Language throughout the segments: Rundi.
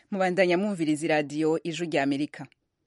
mubandanya mwumviriza iradiyo ijwi rya amerika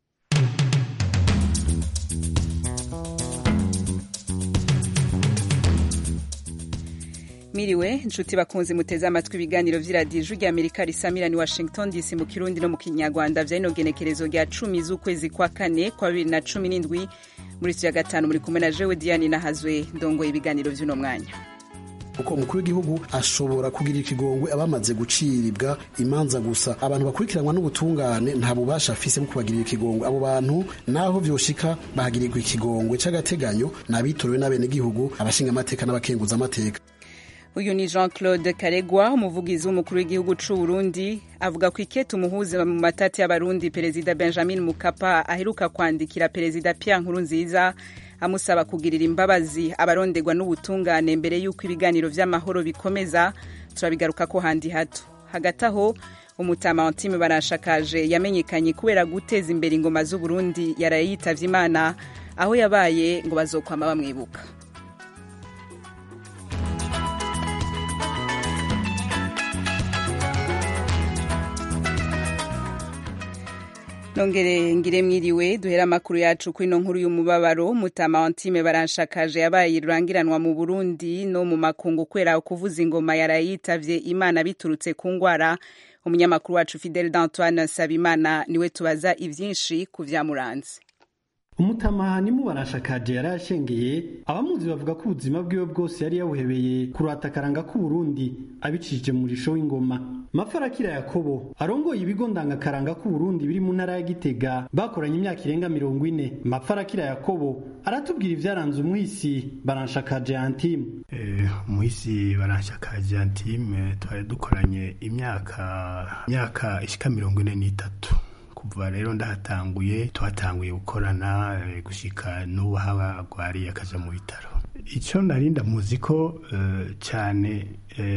miriwe inshuti bakunze muteze amatwi ibiganiro vy'iradiyo ijwi rya amerika risamira ni washington dc mu kirundi no mu kinyarwanda vyarino genekerezo rya cumi z'ukwezi kwa kane kwa bibiri na cumi n'indwi muri ya gatanu muri kumwe na jewe diane nahazwe ndongoye ibiganiro vy'uno mwanya kuko umukuru w'igihugu ashobora kugira ikigongwe abamaze guciribwa imanza gusa abantu bakurikiranwa n'ubutungane nta bubasha afise bwo kubagirira ikigongwe abo bantu naho vyoshika bahagirirwa ikigongwe c'agateganyo n'abitorewe n'abenegihugu abashinga amateka n'abakenguza amateka uyu ni jean claude karegwa umuvugizi w'umukuru w'igihugu c'u burundi avuga ku ikete umuhuza mu matati y'abarundi perezida benjamin mukapa aheruka kwandikira perezida pierre nkurunziza amusaba kugirira imbabazi abaronderwa n'ubutungane mbere y'uko ibiganiro vy'amahoro bikomeza turabigaruka ko handi hato hagati aho umutama wantime barashakaje yamenyekanye kubera guteza imbere ingoma z'uburundi yaraye yitavye imana aho yabaye ngo bazokwama bamwibuka nongere ngire mwiriwe duhera amakuru yacu ku ino nkuru y'umubabaro mutama wantime baranshakaje yabaye rurangiranwa mu burundi no mu makungu kwera kuvuza ingoma yarayitavye imana biturutse ku ngwara umunyamakuru wacu fidel d'antoine sabimana niwe tubaza ivyinshi ku vyamuranze umutamahani mu barashakaje yari ashengeye abamuzi bavuga ko ubuzima bwiwe bwose yari yabuhebeye kurata akaranga k'uburundi abicishije mu risho w'ingoma mafarakira yakobo arongoye ibigo ndangakaranga k'uburundi biri mu ntara ya gitega bakoranye imyaka irenga mirongo ine mafarakira yakobo aratubwira ivyaranze umuhisi baranshakaje antime umuhisi baranshakaje antime twari dukoranye imyaka imyaka ishika mirongo ine n'itatu kuva rero ndahatanguye twatanguye gukorana gushika n'ubu haba agwariye akaja mu bitaro icyo narinda muzi ko cyane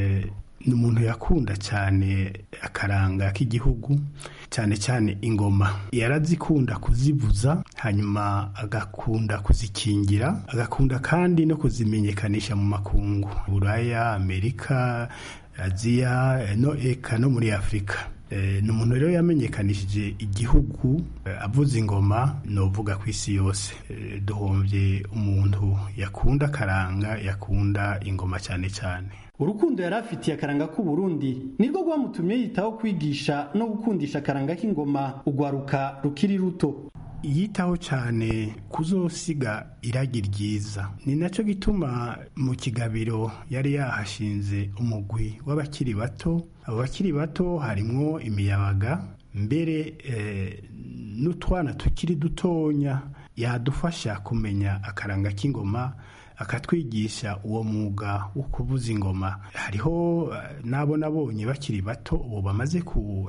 ni umuntu yakunda cyane akaranga k'igihugu cyane cyane ingoma yarazikunda kuzivuza hanyuma agakunda kuzikingira agakunda kandi no kuzimenyekanisha mu makungu buraya amerika aziya no eka no muri afurika ni umuntu rero yamenyekanishije igihugu avuza ingoma novuga ku isi yose duhombye umuntu yakunda akaranga yakunda ingoma cyane cyane urukundo yari afitiye akaranga k'uburundi nirwo rwamutumye yitaho kwigisha no gukundisha akaranga k'ingoma ugwaruka rukiri ruto yitaho cyane kuzosiga iragi ryiza ni nacyo gituma mu kigabiro yari yahashinze umugwi w'abakiri bato abo bakiri bato harimwo imiyabaga mbere n'utwana tukiri dutonya yadufasha kumenya akaranga k'ingoma akatwigisha uwo mwuga wo kuvuza ingoma hariho n'abo nabonye bakiri bato ubu bamaze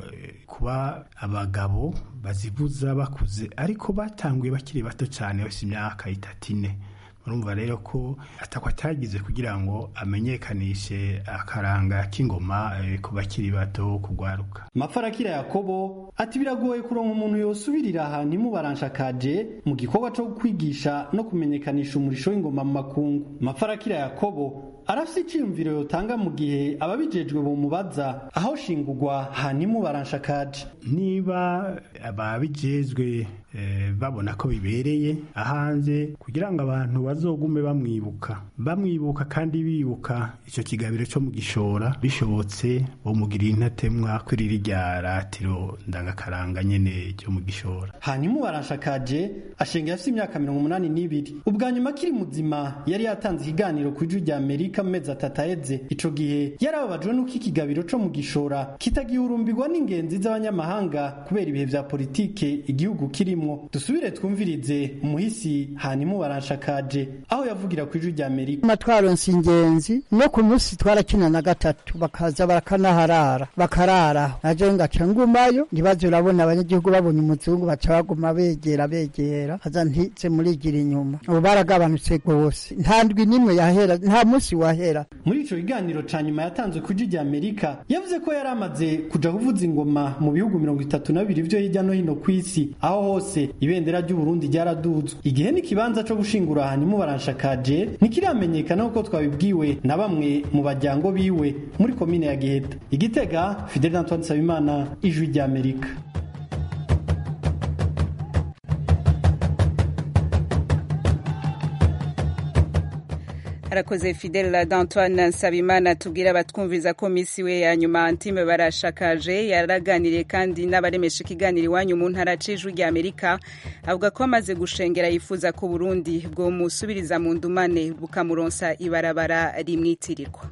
kuba abagabo bazivuza bakuze ariko batanguye bakiri bato cyane bafite imyaka itatu ine murumva rero ko atako atagize kugira ngo amenyekanishe akaranga k'ingoma ku bakiri bato kugwaruka mafarakira yakobo ati biragoye kuronka umuntu yosubirira ahantu imubaranshakaje mu gikorwa cyo kwigisha no kumenyekanisha umurisho w'ingoma mu makungu mafarakira yakobo arafise iciyumviro yotanga mu gihe ababijejwe bomubaza aho shingurwa ahantu imubaranshakaje niba ababijejwe babona ko bibereye ahanze kugira ngo abantu bazogume bamwibuka bamwibuka kandi bibuka icyo kigabiro cyo mu gishora bishobotse bomugirira intatemwa kuri rirya ratiro ndangakaranga nyene ryo mu gishora hanyuma ubarashakaje ashengeye afite imyaka mirongo umunani n'ibiri ubwa nyuma akiri muzima yari yatanze ikiganiro ku ijwi rya amerika mu mezi atatu aheze ico gihe yarababajwe n'uko ikigabiro co mu gishora kitagihurumbirwa n'ingenzi z'abanyamahanga kubera ibihe vya politike igihugu kirimo dusubire twumvirize umuhisi hanyuma barashakaje aho yavugira ku ijwi rya amerika amatwaronsi ingenzi no ku munsi twarakina na gatatu bakaza barakanaharara bakararaho naje ngaca ngumayo ntibaze urabona abanyagihugu babonye umuzungu baca baguma begera begera haza ntize murigira inyuma ubu baragabanutse rwose nta ndwi n'imwe yahera nta munsi wahera muri ico kiganiro ca nyuma yatanzwe ku rya amerika yavuze ko yari amaze kuja kuvuza ingoma mu bihugu mirongo itatu na bibiri vyo hirya no hino ku isi aho hose ibendera ry'uburundi ryaraduzwe igihe n'ikibanza co gushingura hanyuma baranshakaje ntikiramenyekana kuko twabibwiwe na bamwe mu bajyango biwe muri komine ya giheta igitega fidel antoine nsabimana ijwi rya amerika arakoze fidel d'antoine nsabimana tubwira abatwumviza ko misi we ya nyuma antime barashakaje yaraganiriye kandi n'abaremesha ikiganiro iwanyu mu ntara c'ijwi rya amerika avuga ko amaze gushengera yifuza ko burundi bwomusubiriza mu ndumane bukamuronsa ibarabara rimwitirirwa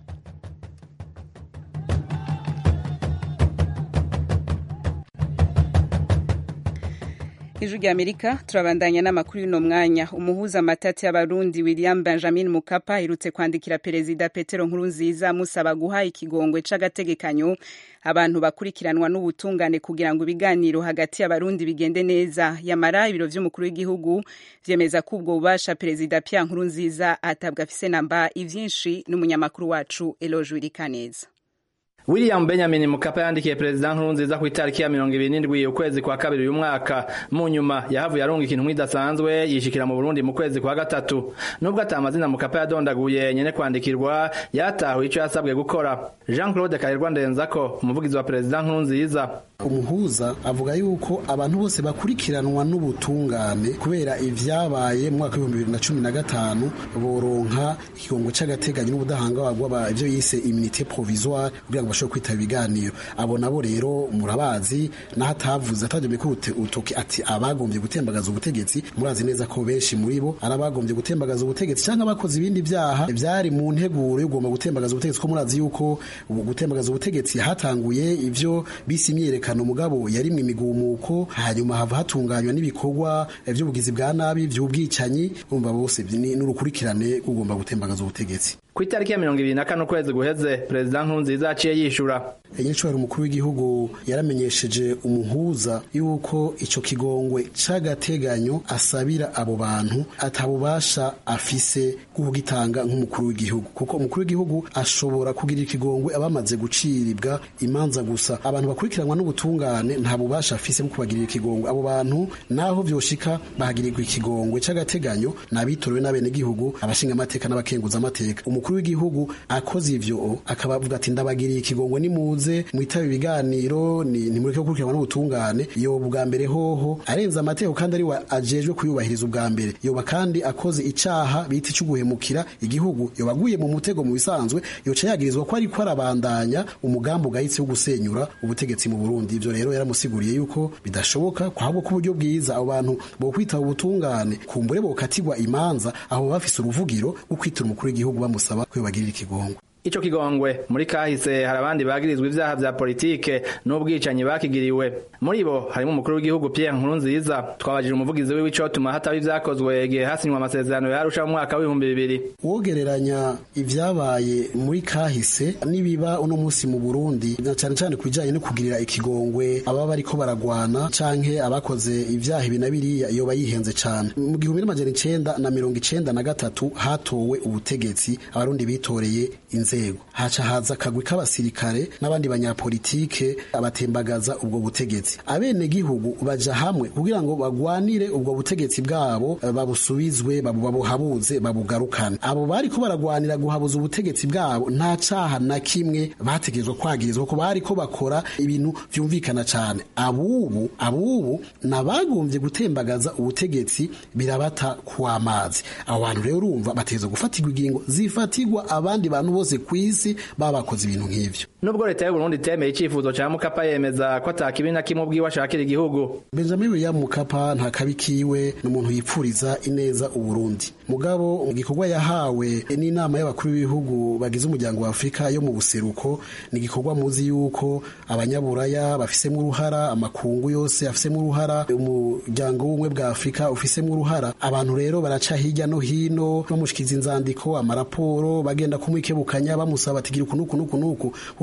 ijwi rya amerika turabandanya n'amakuru y'uno mwanya umuhuza amatati y'abarundi william benjamin mukapa aherutse kwandikira perezida petero nkurunziza amusaba guha ikigongwe c'agategekanyo abantu bakurikiranwa n'ubutungane kugira ngo ibiganiro hagati y'abarundi bigende neza yamara ibiro vy'umukuru w'igihugu vyemeza ko ubwo bubasha perezida pierre nkurunziza atabwa afise namba ivyinshi n'umunyamakuru wacu eloge wirikaneza William Benjamin Mukapa yandikiye Perezida Nkurunziza ku itariki ya mirongo ibiri n'indwi ukwezi kwa kabiri uyu mwaka mu nyuma yahavuye arunga ikintu idasanzwe yishikira mu Burundi mu kwezi kwa gatatu nubwo ata amazina Mukapa yadondaguye nyene kwandikirwa yatahuye ico yasabwe gukora Jean Claude Karirwa Ndenzako umuvugizi wa Perezida Nkurunziza umuhuza avuga yuko abantu bose bakurikiranwa n'ubutungane kubera ivyabaye mu mwaka w'ibihumbi bibiri na cumi na gatanu boronka ikigongo c'agateganyo n'ubudahangarwa ivyo yise immunité provisoire kugira ngo bashobore kwitaba ibiganiro abo nabo rero murabazi naho atavuze atajyanye ko utoki ati abagombye gutembagaza ubutegetsi murazi neza ko benshi muri bo ari abagombye gutembagaza ubutegetsi cyangwa abakoze ibindi byaha byari mu nteguro yo kugomba gutembagaza ubutegetsi ko murazi yuko gutembagaza ubutegetsi hatanguye ivyo bisi imyerekano mugabo yari mu imigumuko hanyuma hava hatunganywa n'ibikorwa by'ubugizi bwa nabi by'ubwicanyi urumva bose n'urukurikirane kugomba gutembagaza ubutegetsi ku itariki ya mirongo ibiri na kane ukwezi guheze perezida nkurunziza yaciye yishura nyiricubahiro umukuru w'igihugu yaramenyesheje umuhuza yuko ico kigongwe c'agateganyo asabira abo bantu atabubasha afise kugitanga nk'umukuru w'igihugu kuko umukuru w'igihugu ashobora kugira ikigongwe abamaze guciribwa imanza gusa abantu bakurikiranwa n'ubutungane nta bubasha afise bwo kubagirira ikigongwe abo bantu naho vyoshika bahagirirwa ikigongwe c'agateganyo n'abitorewe n'abenegihugu abashinga amateka n'abakenguza amateka umukuru w'igihugu akoze ivyo akabavuga ati ndabagiriye ikigongwe nimuze mwitabe ibiganiro nimureke gukurikiranwa n'ubutungane yoba ubwa mbere hoho arenza amategeko kandi ari we ajejwe kuyubahiriza ubwa mbere yoba kandi akoze icaha bita ico guhemukira igihugu yoba aguye mu mutego mu bisanzwe yoca yagirizwa ko ariko arabandanya umugambi ugayitse wo gusenyura ubutegetsi mu Burundi ivyo rero yaramusiguriye yuko bidashoboka kwahabwo ko uburyo bwiza abo bantu bo kwitaba ubutungane kumbure bokatigwa imanza aho bafise uruvugiro rwo kwitura umukuru w'igihugu bamusaba ko yobagirira ikigongwe ico kigongwe muri kahise hari abandi bagirizwa ivyaha vya politike n'ubwicanyi bakigiriwe muri bo harimo umukuru w'igihugu Pierre Nkurunziza twabajije umuvugizi wiwe icotuma hataba ivyakozwe igihe hasinywa amasezerano yarusha mu mwaka w'ibihumbi bibiri wogereranya ivyabaye muri kahise nibiba uno musi mu Burundi na cane cane kubijanye no kugirira ikigongwe ababa bariko baragwana canke abakoze ivyaha ibi na biriya yoba yihenze cane mu gihumbi n'amajana icenda na mirongo icenda na gatatu hatowe ubutegetsi abarundi bitoreye inzego haca haza akagwi k'abasirikare n'abandi banyapolitike abatembagaza ubwo butegetsi abene gihugu baja hamwe kugira ngo bagwanire ubwo butegetsi bwabo babusubizwe babuhabuze babugarukane abo bariko baragwanira guhabuza ubutegetsi bwabo nta caha na kimwe bategerezwa kwagirizwa ko bariko bakora ibintu vyumvikana cane abubu abubu nabagombye gutembagaza ubutegetsi birabata kw'amazi abo bantu rero urumva bategerezwa gufatirwa ingingo zifatirwa abandi bantu bose kw'isi baba bakoze ibintu nk'ivyo nubwo leta y'u Burundi itemeye icifuzo ca Mukapa yemeza ko atakibi na kimwe ubwiwe ashakira igihugu Benjamin William Mukapa nta kabi kiwe n'umuntu yipfuriza ineza uburundi mugabo mu gikorwa yahawe n'inama y'abakuru b'ibihugu bagize umuryango wa Afrika yo mu buseruko ni igikorwa muzi yuko abanyaburaya bafisemo uruhara amakungu yose afisemo uruhara umuryango w'ubumwe bwa Afrika ufisemo uruhara abantu rero baraca hirya no hino bamushikiza inzandiko amaraporo bagenda kumwikebukanya bamusaba ati gira uku nuku nuku nuku kuko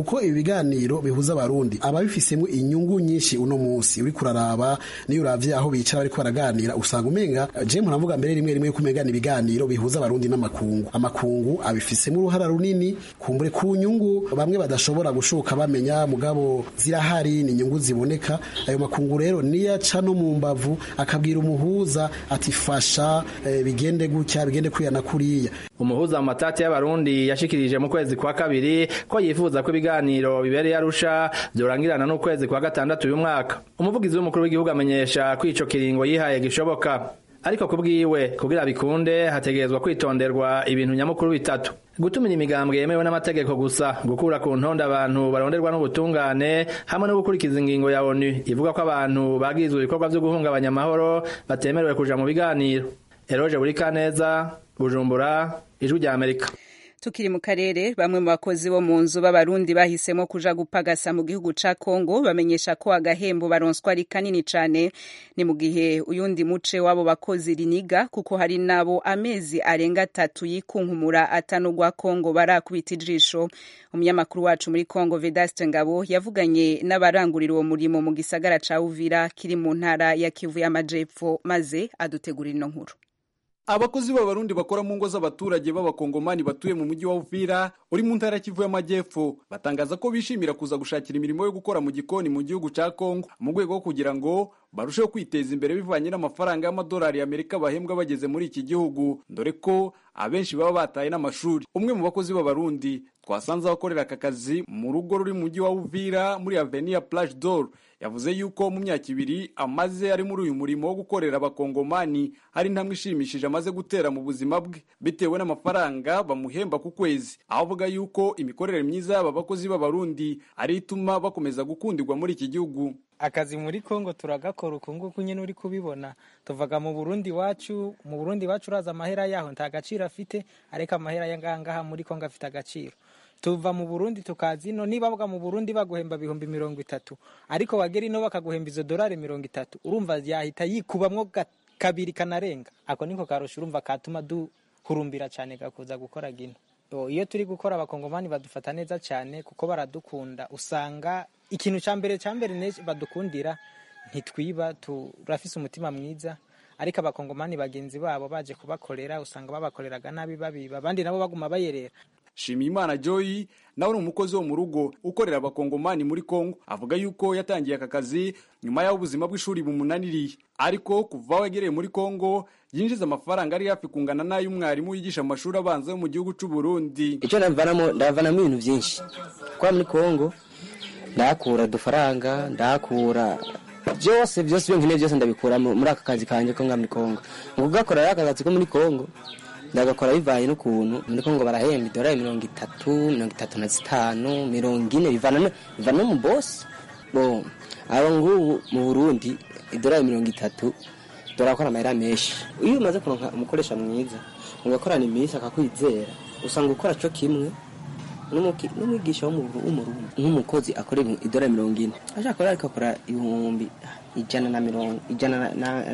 kuko ibi biganiro bihuza abarundi ababifisemo inyungu nyinshi uno munsi uri kuraraba niyo uravye aho bicara bariko baraganira usanga umenga je mpuravuga mbere rimwe rimwe kumegana ibiganiro bihuza abarundi n'amakungu amakungu abifisemo uruhara runini kumbure ku nyungu bamwe badashobora gushoka bamenya mugabo zirahari ni inyungu ziboneka ayo makungu rero niyaca no mu mbavu akabwira umuhuza ati fasha eh, bigende gutya bigende kwiyana kuriya umuhuza mu matati y'abarundi yashikirije mu kwezi kwa kabiri ko yifuza ko ibiganiro bibereye arusha byorangirana n'ukwezi kwa gatandatu uyu mwaka umuvugizi w'umukuru w'igihugu amenyesha ko ico kiringo yihaye gishoboka ariko kubwiwe kugira bikunde hategerezwa kwitonderwa ibintu nyamukuru bitatu gutumira imigambwe yemewe n'amategeko gusa gukura ku ntonde abantu baronderwa n'ubutungane hamwe no gukurikiza ingingo ya onu ivuga ko abantu bagirizwa ibikorwa vyo guhungabanya amahoro batemerewe kuja mu biganiro eroje burikaneza bujumbura ijwi rya amerika tukiri mu karere bamwe mu bakozi bo mu nzu b'abarundi bahisemo kuja gupagasa mu gihugu ca Kongo bamenyesha ko agahembo baronswa ari kanini cane ni mu gihe uyundi muce w'abo bakozi riniga kuko hari nabo amezi arenga atatu yikunkumura atanugwa Kongo barakubita ijisho umunyamakuru wacu muri Kongo Vedaste Ngabo yavuganye n'abarangurira uwo murimo mu gisagara ca Uvira kiri mu ntara ya Kivu y'Amajepfo maze adutegurira ino nkuru abakozi b'abarundi bakora mu ngo z'abaturage b'abakongomani batuye mu mujyi wa Uvira uri mu ntara Kivu y'Amajyepfo batangaza ko bishimira kuza gushakira imirimo yo gukora mu gikoni mu gihugu ca Kongo mu rwego rwo kugira ngo barusheho kwiteza imbere bivanye n'amafaranga y'amadolari y'Amerika bahembwa bageze muri iki gihugu dore ko abenshi baba bataye n'amashuri umwe mu bakozi b'abarundi twasanze abakorera aka kazi mu rugo ruri mu mujyi wa Uvira muri Avenue Plage d'Or yavuze yuko mu myaka ibiri amaze ari muri uyu murimo wo gukorera abakongomani hari intambwe ishimishije amaze gutera mu buzima bwe bitewe n'amafaranga bamuhemba ku kwezi aho avuga yuko imikorere myiza y'aba bakozi b'abarundi ari ituma bakomeza gukundirwa muri iki gihugu akazi muri Kongo turagakora uku nguku nyine uri kubibona tuvaga mu Burundi wacu mu Burundi wacu uraza amahera yaho nta gaciro afite ariko amahera yangaha muri Kongo afite agaciro tuva mu Burundi tukaza ino niba bavuga mu Burundi baguhemba bihumbi mirongo itatu ariko wagera ino bakaguhemba izo dolari mirongo itatu urumva yahita yikubamwo kabiri kanarenga ako niko karusha urumva katuma duhurumbira cyane gakuza gukora gino iyo turi gukora abakongomani badufata neza cyane kuko baradukunda usanga ikintu cya mbere cya mbere badukundira ntitwiba turafise umutima mwiza ariko abakongomani bagenzi babo baje kubakorera usanga babakoreraga nabi babiba abandi nabo baguma bayerera Shimiyimana Joy nawe ni umukozi wo mu rugo ukorera abakongomani muri Kongo avuga yuko yatangiye aka kazi nyuma y'aho ubuzima bw'ishuri bumunaniriye ariko kuva wagereye muri Kongo yinjiza amafaranga ari hafi kungana n'ay'umwarimu yigisha mu mashuri abanza yo mu gihugu cy'u Burundi icyo ndavanamo ndavanamo ibintu byinshi kwa muri Kongo ndakura udufaranga ndakura byose byose ibyo nkeneye byose ndabikura muri aka kazi kanjye ko nga muri Kongo mu kugakora aka kazi ko muri Kongo ndagakora bivanye n'ukuntu muri Kongo barahemba idolari mirongo itatu mirongo itatu na zitanu mirongo ine bivana bivana no mu bosi bo aba ngubu mu Burundi idolari mirongo itatu dorakora amahera menshi iyo umaze kuronka umukoresha mwiza ugakorana iminsi akakwizera usanga ukora cyo kimwe n'umwigisha w'umurundi nk'umukozi akora idolari mirongo ine ashaka akora ariko akora ibihumbi ijana na mirongo ijana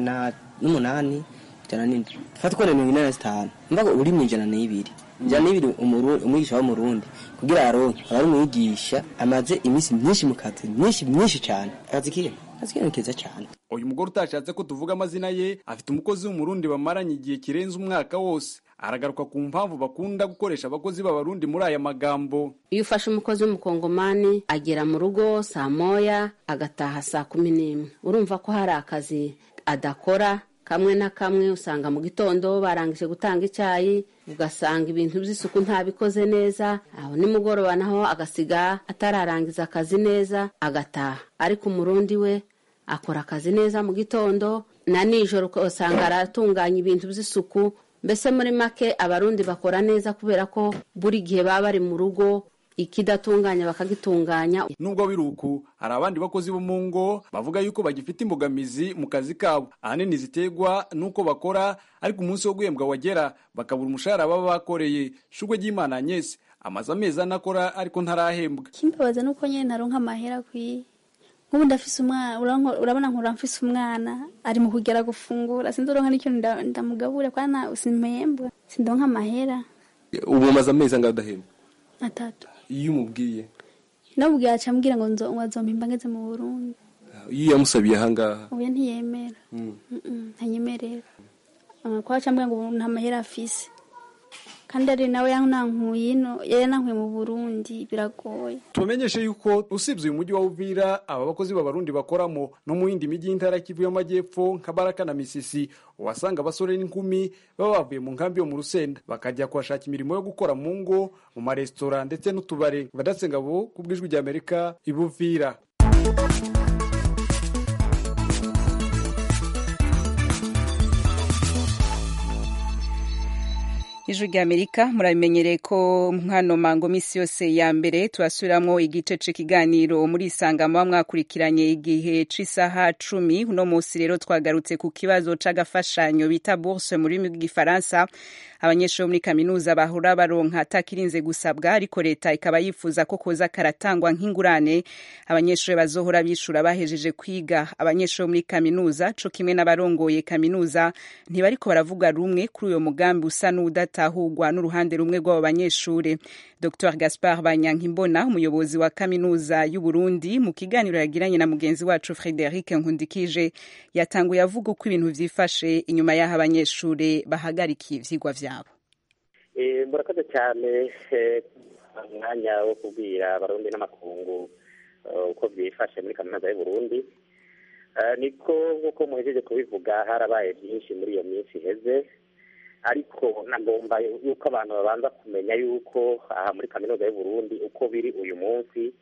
n'umunani ijana n'indwi fata ukora mirongo ine na zitanu mvuga uri mu ijana n'ibiri ijana n'ibiri umwigisha w'umurundi kugira aronke aba ari umwigisha amaze iminsi myinshi mu kazi myinshi myinshi cyane akazi kiwe akazi kiwe ni keza cyane uyu mugore utashatse ko tuvuga amazina ye afite umukozi w'umurundi bamaranye igihe kirenze umwaka wose aragaruka ku mpamvu bakunda gukoresha abakozi b'abarundi muri aya magambo iyo ufashe umukozi w'umukongomani agera mu rugo saa moya agataha saa kumi n'imwe urumva ko hari akazi adakora kamwe na kamwe usanga mu gitondo barangije gutanga icyayi ugasanga ibintu by'isuku ntabikoze neza aho nimugoroba naho agasiga atararangiza akazi neza agataha ariko umurundi we akora akazi neza mu gitondo na nijoro usanga aratunganya ibintu by'isuku mbese muri make abarundi bakora neza kubera ko buri gihe baba bari mu rugo ikidatunganya bakagitunganya nubwo biri uku hari abandi bakozi bo mu ngo bavuga yuko bagifite imbogamizi mu kazi kabo ahanini ziterwa n'uko bakora ariko umunsi wo guhembwa wagera bakabura umushahara baba bakoreye shugwe ry'imana Agnes amaze amezi anakora ariko ntarahembwa kimbabaza nuko nyine ntaronka amahera akwiye nk'ubu ndafise umwana urabona nkura mfise umwana ari mu kugera gufungura sinzi uronka n'icyo ndamugabura kwana simpembwa sindonka amahera ubu umaze amezi angahe udahembwa atatu iyo umubwiye namubwira aca ambwira ngo nzo ngo azompimba ngeze mu burundi iyo yamusabiye ahangaha ubu ntiyemera Mm-mm, ntanyemerera Ah, kwa aca ambwira ngo ubu nta mahera afise kandi ari nawe yanankuye ino yari yanankuye mu burundi biragoye tubamenyeshe yuko usibye uyu mujyi wa uvira aba bakozi b'abarundi bakoramo no mu yindi mijyi y'intara ya kivu y'amajyepfo nka baraka na misisi uhasanga abasore n'inkumi baba bavuye mu nkambi yo mu rusenda bakajya kuhashaka imirimo yo gukora mu ngo mu maresitora ndetse n'utubare badasengabo ku bw'ijwi ry'amerika ibuvira ijwi ry'amerika murabimenyereye ko nkano mango misi yose ya mbere turasubiramwo igice c'ikiganiro muri isanga muba mwakurikiranye igihe c'isaha cumi uno munsi rero twagarutse ku kibazo c'agafashanyo bita bourse mu rurimi rw'igifaransa abanyeshuri bo muri kaminuza bahora baronka atakirinze gusabwa ariko leta ikaba yifuza ko koza karatangwa nk'ingurane abanyeshuri bazohora bishura bahejeje kwiga abanyeshuri bo muri kaminuza co kimwe n'abarongoye kaminuza ntibariko baravuga rumwe kuri uyo mugambi usa n'udatahurwa n'uruhande rumwe rw'abo banyeshuri dr gaspard banyankimbona umuyobozi wa kaminuza y'u Burundi mu kiganiro yagiranye na mugenzi wacu frederic nkundikije yatanguye avuga uko ibintu vyifashe inyuma y'aho abanyeshuri bahagarikiye ivyigwa vyabo Eh, murakoze cyane eh, umwanya wo kubwira abarundi n'amakungu eh, uko byifashe muri kaminuza y'u Burundi Eh, niko nk'uko muhejeje kubivuga harabaye byinshi muri iyo minsi iheze ariko nagomba yuko abantu babanza kumenya yuko aha muri kaminuza y'u Burundi uko biri uyu munsi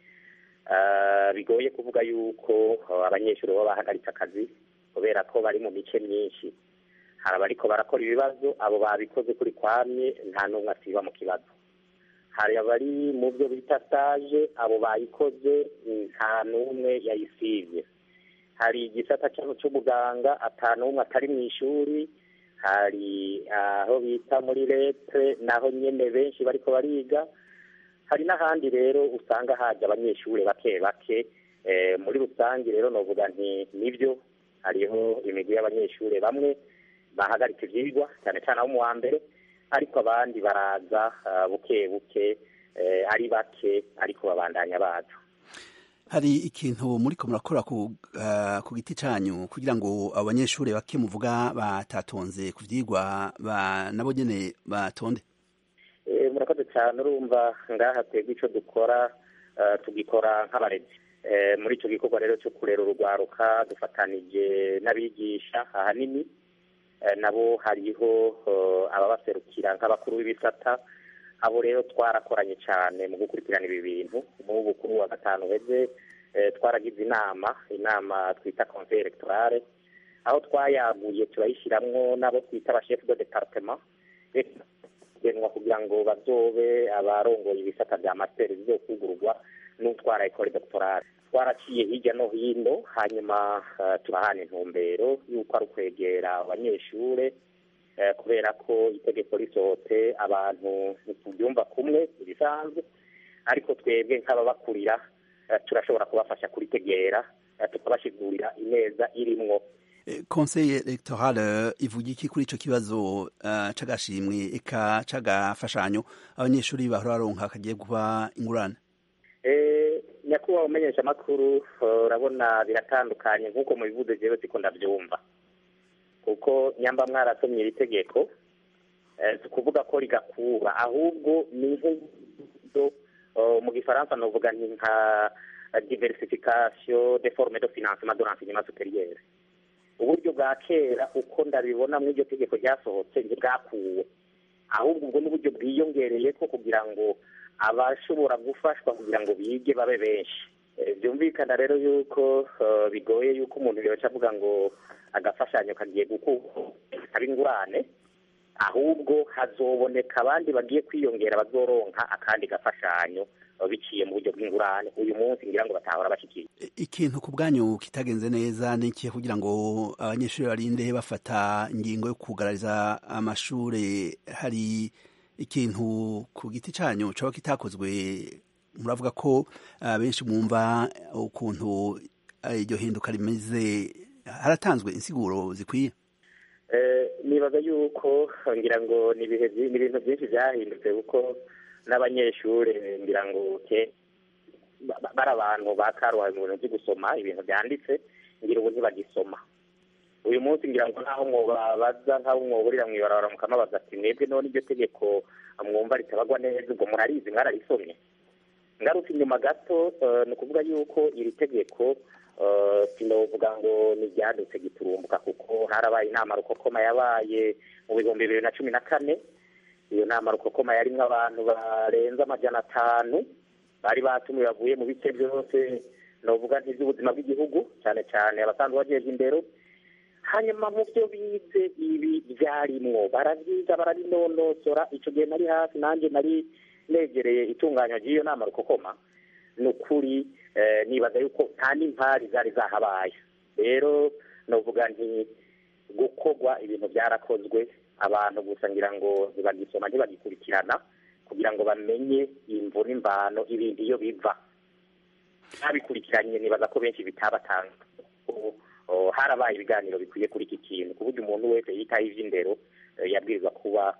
eh, bigoye kuvuga yuko eh, abanyeshuri baba bahagaritse akazi kubera ko bari mu mice myinshi hari abariko barakora ibibazo abo babikoze kuri kwamye nta n'umwe asiba mu kibazo hari abari mu byo bita stage abo bayikoze nta n'umwe yayisivye hari igisata cyano cy'ubuganga ata n'umwe atari mu ishuri hari aho bita muri lete naho nyene benshi bariko bariga hari n'ahandi rero usanga haje abanyeshuri bake bake eh, muri rusange rero novuga nti nibyo hariho imigwi y'abanyeshuri bamwe bahagaritse ivyigwa cyane cyane abo mu wa mbere ariko abandi baraza ah, buke buke eh, ari bake ariko babandanya baza hari ikintu muriko murakora ku, uh, ku giti canyu kugira ngo abanyeshuri bake muvuga batatonze ku vyigwa ba nabo nyene batonde Eh, murakoze cyane urumva ngaha twebwe ico dukora eh, tugikora nk'abarezi Eh, muri ico gikorwa rero cyo kurera urugwaruka dufatanije n'abigisha ahanini Eh, nabo hariho eh, ababaserukira nk'abakuru b'ibisata abo rero twarakoranye cyane mu gukurikirana ibi bintu nk'ubu kuri wa gatanu heze eh, twaragize inama inama twita conseil electorale aho twayaguye turayishiramwo n'abo twita abachef de departement genwa kugira ngo bazobe abarongoye ibisata bya master bizokugurwa n'utwara ecole doctorale twaraciye hirya no hino hanyuma uh, turahana intumbero y'uko ari ukwegera abanyeshure eh, kubera ko itegeko risohotse abantu ntitubyumva kumwe ibisanzwe ariko twebwe nk'ababakurira eh, turashobora kubafasha kuritegera eh, tukabashigurira ineza irimwo Eh, conseil electoral eh, ivuga iki kuri ico kibazo uh, c'agashimwe eka c'agafashanyo abanyeshuri bahora baronka kagiye guha ingurane Eh, nyakubahwa umenyesha amakuru urabona biratandukanye nk'uko mubivuze jewe siko ndavyumva kuko nyamba mwarasomye iri tegeko eh, si ukuvuga ko rigakura ahubwo ni nk'uburyo eh, mu gifaransa novuga ni nka diversification de forme de financement de l'enseignement supérieur uburyo bwa kera uko ndabibona muri iryo tegeko ryasohotse ntibwakuwe ahubwo ubwo n'uburyo bwiyongereye ko kugira ngo abashobora gufashwa kugira ngo bige babe benshi Eh, byumvikana rero yuko eh, bigoye yuko umuntu yoca avuga ngo agafashanyo kagiye gukaba ingurane ahubwo hazoboneka abandi bagiye kwiyongera bazoronka akandi gafashanyo eh, biciye mu buryo bw'ingurane uyu munsi ngira ngo batahora bashikiye ikintu ku bwanyu kitagenze neza ni ikihe kugira ngo abanyeshuri barinde bafata ingingo yo kugarariza amashure hari ikintu ku giti canyu coba kitakozwe muravuga ko uh, benshi mwumva ukuntu uh, iryo hinduka rimeze haratanzwe insiguro zikwiye Eh, nibaza yuko ngira ngo ni ibihe vyi- ni ibintu byinshi byahindutse kuko n'abanyeshuri ngira ngo ke bari abantu bakaruhaye mu bintu byo gusoma ibintu byanditse ngira ubu ntibagisoma uyu munsi ngira ngo nkaho mwobabaza nkaho mwoburira mwibarabara mukamubaza ati mwebwe none iryo tegeko mwumva ritabagwa neza ubwo murarizi mwararisomye ngaruka inyuma gato ni ukuvuga yuko iri tegeko sinovuga ngo ni iryadutse giturumbuka kuko harabaye inama rukokoma yabaye mu bihumbi bibiri na cumi na kane iyo nama rukokoma yarimwo abantu barenze amajana atanu bari batumiwe bavuye mu bice byose novuga ntiby'ubuzima bw'igihugu cyane cyane abasanzwe bajeje indero hanyuma mu byo bize ibi byarimwo barabyiga barabinonosora icyo gihe nari hafi nanjye nari negereye itunganywa ry'iyo nama rukokoma ni ukuri nibaza yuko nta n'impari zari zahabaye rero novuga nti gukorwa ibintu byarakozwe abantu gusa ngira ngo ntibagisoma ntibagikurikirana kugira ngo bamenye imvu n'imvano ibintu iyo biva ntabikurikiranye nibaza ko benshi bitabatanga harabaye ibiganiro bikwiye kuri iki kintu ku buryo umuntu wese yitaho iby'indero yabwirizwa kuba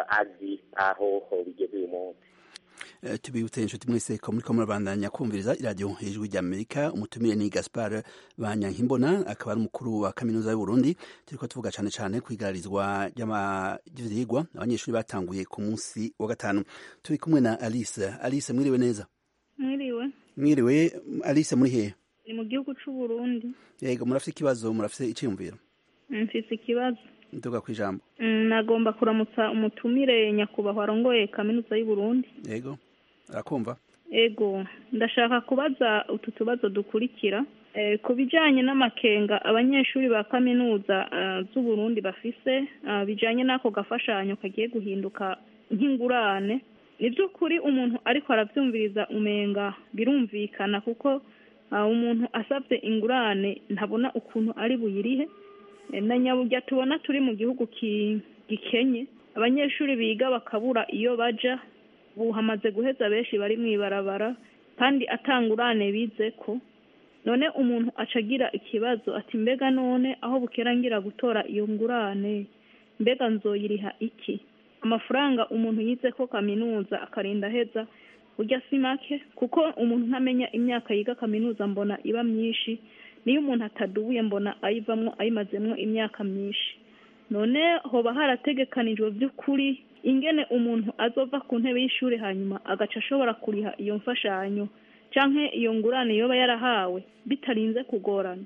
azi aho bigeze uyu munsi tubibutse inshuti mwese ko muriko murabandanya kumviriza iradiyo ijwi ry'amerika umutumire ni gaspar banyankimbona akaba ari umukuru wa kaminuza y'uburundi turiko tuvuga cane cane kwigararizwa ry'ivyigwa abanyeshuri batanguye ku munsi wa gatanu turi kumwe na alice alice mwiriwe neza mwiriwe mwiriwe alice muri hehe ni mu gihugu c'uburundi yego murafise ikibazo murafise iciyumviro mfise ikibazo nduga kwijambo nagomba kuramutsa umutumire nyakubahwa arongoye kaminuza y'uburundi yego arakumva ego ndashaka kubaza utu tubazo dukurikira ku bijyanye n'amakenga abanyeshuri ba kaminuza z'uburundi bafise bijyanye n'ako gafashanyo kagiye guhinduka nk'ingurane ni by'ukuri umuntu ariko arabyumviriza umenga birumvikana kuko umuntu asabye ingurane ntabona ukuntu ari buyirihe na nyaburya tubona turi mu gihugu gikenye abanyeshuri biga bakabura iyo baja ubu hamaze guheza benshi bari mu ibarabara kandi atangurane bize ko none umuntu acagira ikibazo ati mbega none aho bukera ngira gutora iyo ngurane mbega nzoyiriha iki amafaranga umuntu yize ko kaminuza akarinda aheza ujya si make kuko umuntu ntamenya imyaka yiga kaminuza mbona iba myinshi niyo umuntu atadubuye mbona ayivamo ayimazemo imyaka myinshi none hoba harategekanijwe by'ukuri ingene umuntu azova ku ntebe y'ishuri hanyuma agaca ashobora kuriha iyo mfashanyo cyangwa iyo ngurane yoba yarahawe bitarinze kugorana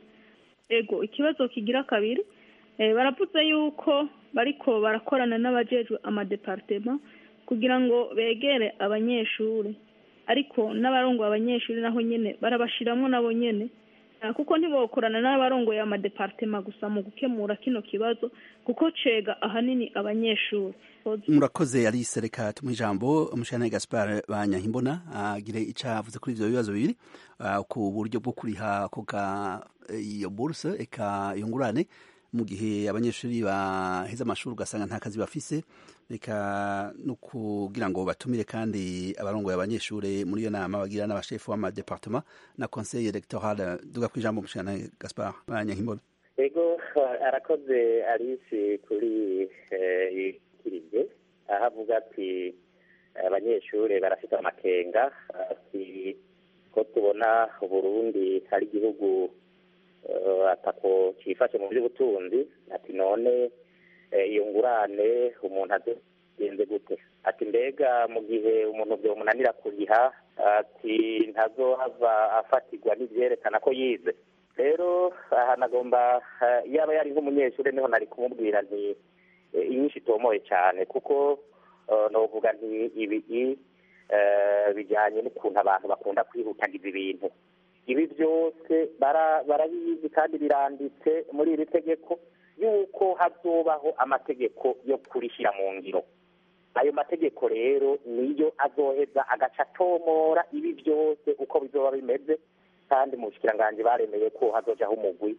ego ikibazo kigira kabiri baravuze yuko bariko barakorana n'abajejwe amadepartema kugira ngo begere abanyeshuri ariko n'abarongoye abanyeshuri naho nyene barabashiramo nabo nyene kuko ntibokorana n'abarongoye amadepartema gusa mu gukemura kino kibazo kuko cega ahanini abanyeshuri murakoze alice reka tumuha ijambo umushana gaspar banyankimbona agire ico avuze kuri ivyo bibazo bibiri ku buryo bwo kuriha koga iyo burse eka iyo ngurane mu gihe abanyeshuri baheze amashuri ugasanga nta kazi bafise reka no kugira ngo batumire kandi abarongoye abanyeshuri muri iyo nama bagira n'abashefu w'amadepartement na conseil electoral duga ku ijambo umushana gaspar banyankimbona ego arakoze alice kuri ikiribye aho avuga ati abanyeshuri barafite amakenga ati ko tubona uburundi ari igihugu atako cyifashe mu by'ubutunzi ati none iyo ngurane umuntu agenze gute ati mbega mu gihe umuntu byomunanira kuriha ati ntazohava afatirwa n'ibyerekana ko yize rero aha nagomba yaba yari nk'umunyeshuri niho nari kumubwira nti inyinshi itomoye cyane kuko novuga nti ibi bijyanye n'ukuntu abantu bakunda kwihutagiza ibintu ibi byose barabizi kandi biranditse muri iri tegeko yuko hazobaho amategeko yo kurishyira mu ngiro ayo mategeko rero niyo azoheza agaca atomora ibi byose uko bizoba bimeze kandi mu bushikiranganji baremeye ko hazojaho umugwi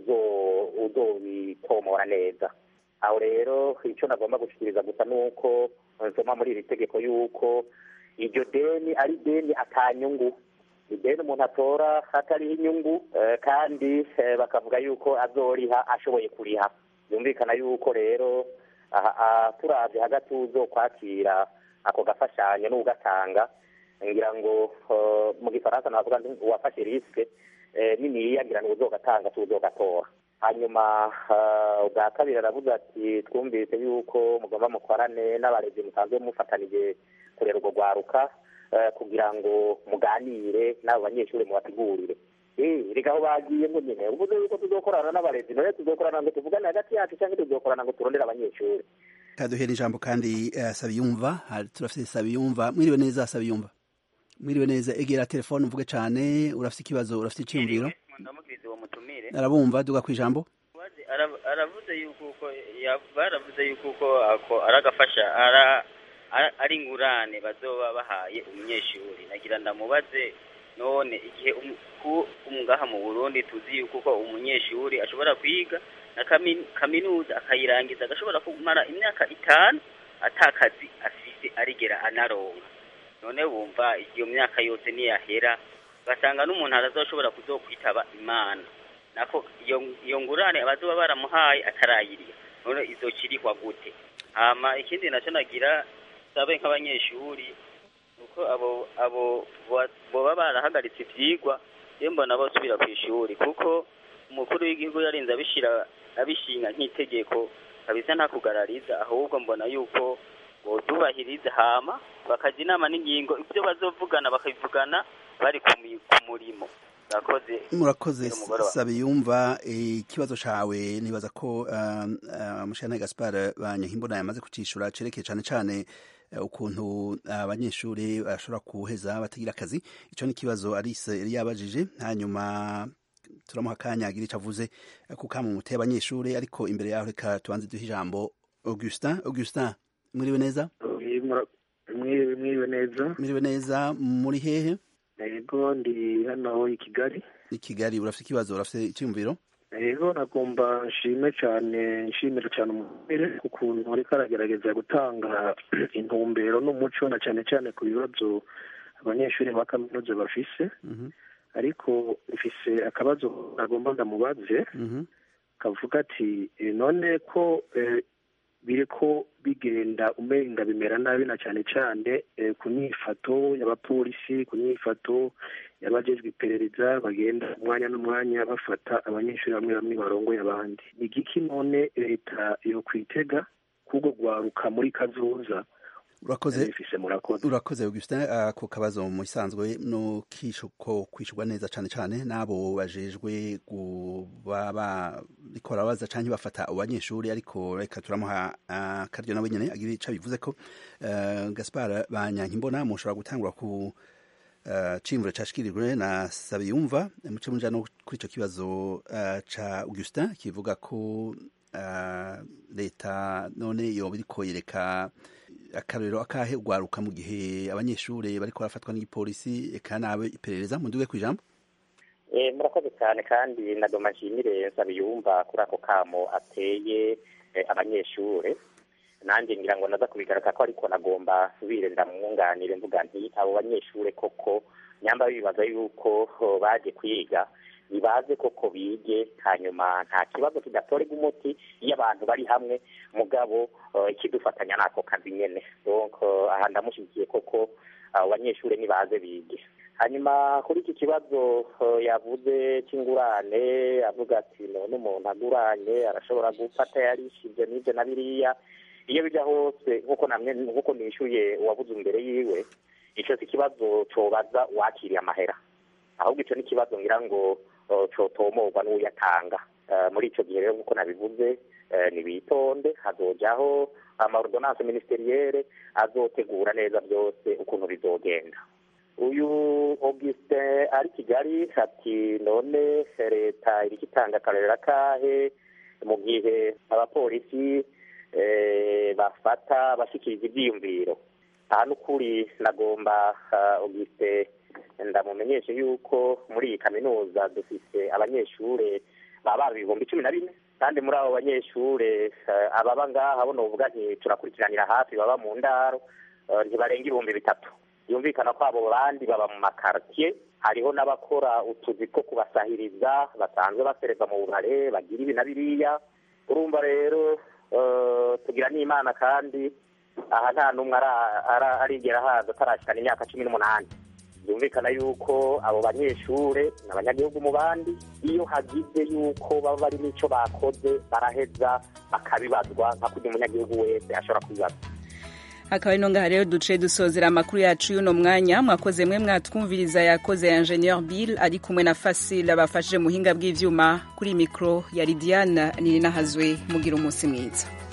uzobitomora neza aho rero icyo nagomba gushikiriza gusa ni uko nsoma muri iri tegeko yuko iryo deni ari deni atanyungu ideni umuntu atora hatariho inyungu kandi bakavuga yuko azoriha ashoboye kuriha byumvikana yuko rero turabye hagati uzo kwakira ako gafashanyo n'ugatanga ngira ngo mu gifaransa navuga uwafashe risike niniya ngira ngo uzogatanga tuzogatora hanyuma ubwa kabiri aravuga ati twumvise yuko mugomba mukorane n'abarezi musanzwe mufatanije kurera urwo rwaruka kugira ngo muganire n'abo banyeshuri mubategurire reka aho bagiye ngo nyine uvuze yuko tuzokorana n'abarezi none tuzokorana ngo tuvugane hagati yacu cyangwa tuzokorana ngo turondere abanyeshuri kaduhera ijambo kandi sabiyumva turafite sabiyumva mwiriwe neza sabiyumva mwiriwe neza egera telefone uvuge cyane urafite ikibazo urafite icyumviro arabumva duga ku ijambo aravuze yuko uko baravuze yuko uko ari agafasha ari ingurane bazoba bahaye umunyeshuri nagira ndamubaze none igihe ngaha mu burundi tuzi yuko uko umunyeshuri ashobora kwiga na kaminuza akayirangiza agashobora kumara imyaka itanu atakazi afise arigera anaronka none wumva iyo myaka yose niyahera ugasanga n'umuntu arazoshobora kuzokwitaba imana nako iyo ngurane abazoba baramuhaye atarayiriha none izokirihwa gute hama ikindi nacyo nagira sabe nk'abanyeshuri uko abo abo boba barahagaritse ivyigwa je mbona bosubira ku ishuri kuko umukuru w'igihugu yarinze abishira abishinga nk'itegeko kabisa nta kugarariza ahubwo mbona yuko botubahiriza hama bakaja inama n'ingingo ibyo bazovugana bakabivugana bari ku murimo murakoze sabiyumva ikibazo cawe nibaza ko mushana gaspar banyahimbona yamaze kucishura cerekeye cane cane ukuntu abanyeshuri bashobora kuheza batagira akazi ico ni ikibazo arise yari yabajije hanyuma turamuha akanya agira ico avuze ku kamumuteye abanyeshuri ariko imbere yaho reka tubanze duhe ijambo augustin augustin mwiriwe neza mwiriwe neza mwiriwe neza muri hehe yego ndi hano i kigali i kigali urafite ikibazo urafite icyumviro yego nagomba nshime cyane nshimira cyane umubere ku kuntu ariko aragerageza gutanga intumbero n'umuco na cyane cyane ku bibazo abanyeshuri ba kaminuza bafise ariko mfise akabazo nagomba ndamubaze kavuga ati none ko biriko bigenda umenga bimera nabi na cyane cyane ku nyifato y'abapolisi ku nyifato y'abajejwe iperereza bagenda umwanya n'umwanya bafata abanyeshuri bamwe bamwe barongoye abandi ni igiki none leta yo kwitega kubwo gwaruka muri kazoza urakoze urakoze augustin ako kabazo mu isanzwe no kishuko kwishurwa neza cyane cyane n'abo bajejwe kuba barikora baza canke bafata abanyeshuri ariko reka turamuha akaryo nawe nyene agira ico bivuze ko gaspar banyankimbona mushobora gutangura ku cimvuro cashikirijwe na sabiyumva muce muja no kuri ico kibazo ca augustin kivuga ko leta none yoba iriko yereka akarorero akahe ugwaruka mu gihe abanyeshuri bariko barafatwa n'igipolisi eka nabe iperereza munduge ku ijambo murakoze cyane kandi nagoma nshimire nsabiyumva kuri ako kamo ateye abanyeshuri nanjye ngira ngo naza kubigaragaza ko ariko nagomba subire ndamwunganire mvuga nti abo banyeshuri koko nyamba bibaza yuko baje kwiga nibaze koko bige hanyuma nta kibazo kidatorega umuti iyo abantu bari hamwe mugabo ikidufatanya n'ako kazi nyene donc aha ndamushyigikiye koko abo banyeshuri nibaze bige hanyuma kuri iki kibazo yavuze cy'ingurane avuga ati none umuntu aguranye arashobora gufata yarishije n'ibyo na biriya iyo bijya hose nk'uko namwe nk'uko nishyuye uwabuze imbere yiwe icyo si ikibazo cobaza uwakiriye amahera ahubwo icyo ni ikibazo ngira ngo cotomorwa n'uyatanga muri icyo gihe rero nk'uko nabivuze nibitonde hazojaho amaordonance ministeriyere azotegura neza byose ukuntu bizogenda uyu augustin ari kigali ati none leta iriko itanga akarorero akahe mu gihe abapolisi bafata bashikiriza ivyiyumviro aha n'ukuri nagomba augustin ndamumenyeshe yuko muri iyi kaminuza dufise abanyeshure baba ibihumbi cumi na bine kandi muri abo banyeshure ababa ngaha bo novuga nti turakurikiranira hafi baba mu ndaro ntibarenga ibihumbi bitatu yumvikana ko abo bandi baba mu makartier hariho n'abakora utuzi two kubasahiriza basanzwe basereza mu bubare bagira ibi na biriya urumva rero tugira n'imana kandi aha nta n'umwe ara- ara- arigera haza atarashikana imyaka cumi n'umunani byumvikana yuko abo banyeshure ni abanyagihugu mu bandi iyo hagize yuko baba bari n'icyo bakoze baraheza bakabibazwa nka kurya umunyagihugu wese ashobora kubibazwa akaba ari ngaha rero duce dusozera amakuru yacu y'uno mwanya mwakoze mwe mwatwumviriza yakoze ya ingenieur bill ari kumwe na fasil abafashije muhinga bw'ivyuma kuri mikro ya lidiane nini nahazwe mugira umunsi mwiza